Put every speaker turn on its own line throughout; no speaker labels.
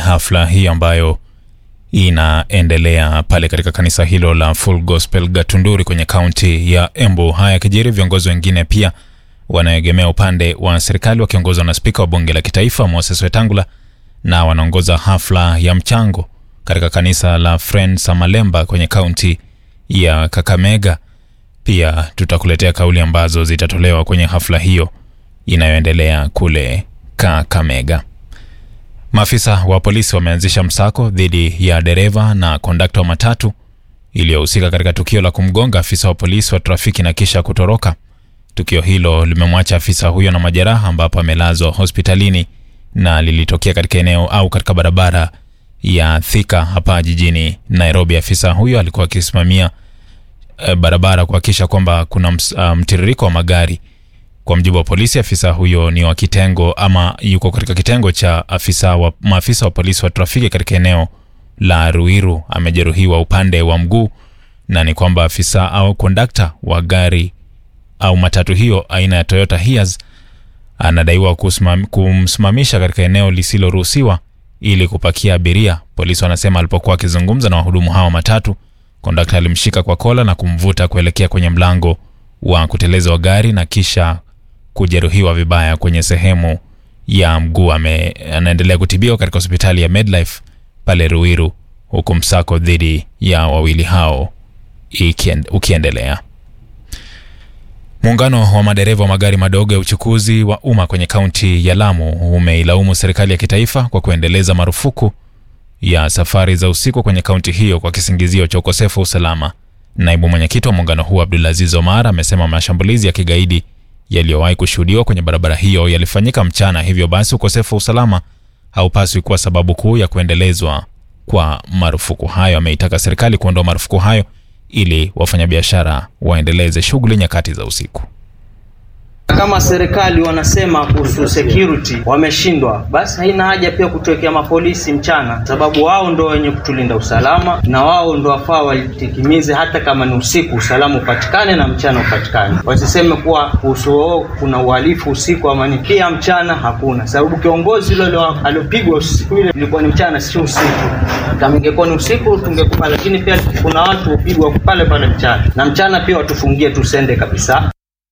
hafla hii ambayo inaendelea pale katika kanisa hilo la Full Gospel Gatunduri kwenye kaunti ya Embu. Haya yakijiri, viongozi wengine pia wanaegemea upande wa serikali wakiongozwa na spika wa bunge la kitaifa Moses Wetangula na wanaongoza hafla ya mchango katika kanisa la Friends Malemba kwenye kaunti ya Kakamega. Pia tutakuletea kauli ambazo zitatolewa kwenye hafla hiyo inayoendelea kule Kakamega. Maafisa wa polisi wameanzisha msako dhidi ya dereva na kondakta wa matatu iliyohusika katika tukio la kumgonga afisa wa polisi wa trafiki na kisha kutoroka. Tukio hilo limemwacha afisa huyo na majeraha, ambapo amelazwa hospitalini na lilitokea katika eneo au katika barabara ya Thika hapa jijini Nairobi. Afisa huyo alikuwa akisimamia e, barabara kuhakikisha kwamba kuna ms, uh, mtiririko wa magari. Kwa mjibu wa polisi, afisa huyo ni wa kitengo ama yuko katika kitengo cha afisa wa, maafisa wa polisi wa trafiki katika eneo la Ruiru. Amejeruhiwa upande wa mguu na ni kwamba afisa au kondakta wa gari au matatu hiyo aina ya Toyota Hiace anadaiwa kusimam, kumsimamisha katika eneo lisiloruhusiwa ili kupakia abiria. Polisi wanasema alipokuwa akizungumza na wahudumu hao matatu, kondakta alimshika kwa kola na kumvuta kuelekea kwenye mlango wa kuteleza wa gari na kisha kujeruhiwa vibaya kwenye sehemu ya mguu. Anaendelea kutibiwa katika hospitali ya Medlife pale Ruiru, huku msako dhidi ya wawili hao ukiendelea. Muungano wa madereva wa magari madogo ya uchukuzi wa umma kwenye kaunti ya Lamu umeilaumu serikali ya kitaifa kwa kuendeleza marufuku ya safari za usiku kwenye kaunti hiyo kwa kisingizio cha ukosefu wa usalama. Naibu mwenyekiti wa muungano huo Abdulaziz Omar amesema mashambulizi ya kigaidi yaliyowahi kushuhudiwa kwenye barabara hiyo yalifanyika mchana, hivyo basi ukosefu wa usalama haupaswi kuwa sababu kuu ya kuendelezwa kwa marufuku hayo. Ameitaka serikali kuondoa marufuku hayo ili wafanyabiashara waendeleze shughuli nyakati za usiku.
Kama serikali wanasema kuhusu security wameshindwa, basi haina haja pia kutuwekea mapolisi mchana, sababu wao ndo wenye kutulinda usalama na wao ndo wafaa walitikimize, hata kama ni usiku usalama upatikane na mchana upatikane. Wasiseme kuwa kuhusu wao kuna uhalifu usiku ama ni pia mchana, hakuna sababu. Kiongozi yule aliopigwa usiku ile ilikuwa ni mchana, sio usiku. Kama ingekuwa ni usiku tungekupa, lakini pia kuna watu hupigwa pale pale mchana, na mchana pia watufungie tusende kabisa.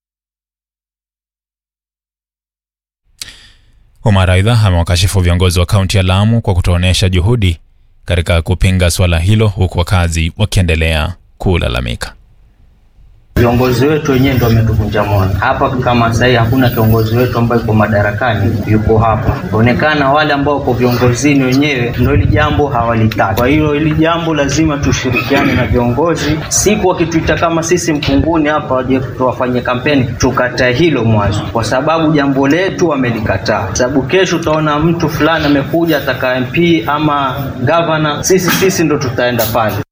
Omar aidha amewakashifu viongozi wa kaunti ya Lamu kwa kutoonyesha juhudi katika kupinga swala hilo huku wakazi wakiendelea kulalamika.
Viongozi wetu wenyewe ndio wametuvunja moyo hapa. Kama sasa hivi hakuna kiongozi wetu ambaye yuko madarakani yuko hapa, inaonekana wale ambao wako viongozini wenyewe ndio hili jambo hawalitaki. Kwa hiyo hili jambo lazima tushirikiane na viongozi, siku wakituita kama sisi Mkunguni hapa waje tuwafanye kampeni, tukatae hilo mwanzo, kwa sababu jambo letu wamelikataa. Sababu kesho utaona mtu fulani amekuja ataka MP ama gavana, sisi sisi ndo tutaenda pale.